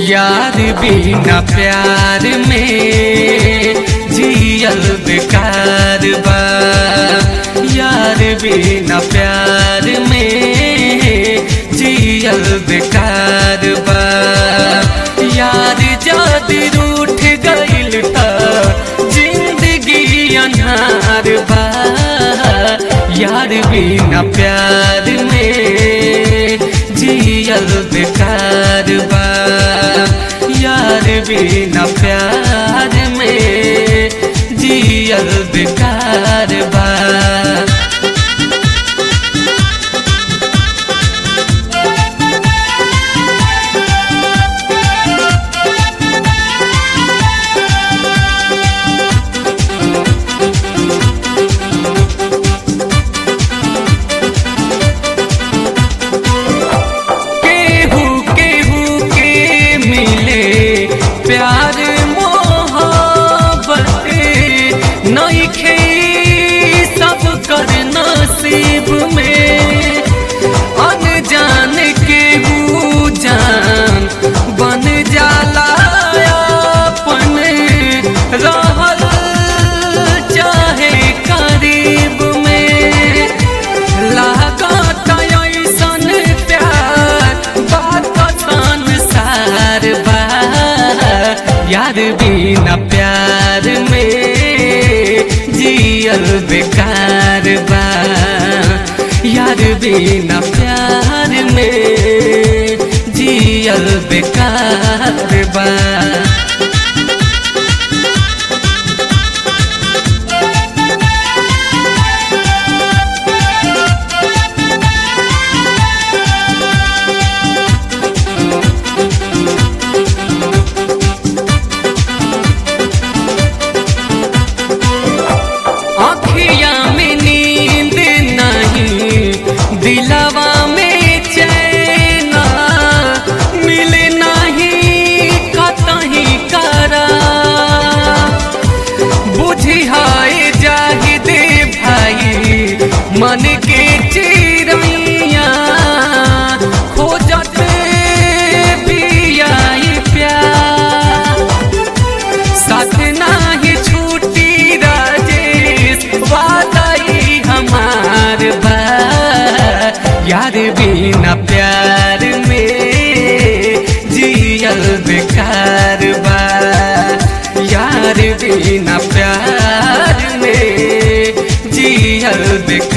यार बिना प्यार में जियल बेकार बा यार बिना प्यार में जियल बेकार बा यार जादी रूठ गइल त जिंदगी अनहार बा यार बिना प्यार में जियल बेकार बा यार बिना प्यार में जियल बेकार बा केहू केहू के मिले प्यार मोहब्बत नइखे सब कर नसीब में अनजान केहू जान बन जाला अपन रहल चाहे करीब में लागत ऐसन प्यार बात संसार बा यार बिना प्यार में जियल बेकार बा यार बिना प्यार में जियल बेकार बा अखिया में नींद नहीं दिलवा में चैन मिले नहीं कतही करा बुझी हाय जाहि दे भाई मन के चिड़ैया खोजत बियाई प्यार साथ नाही छूटी राजेश वादाई हमार बा यार बिना प्यार में जियल बेकार बा यार बिना प्यार में जियल बेकार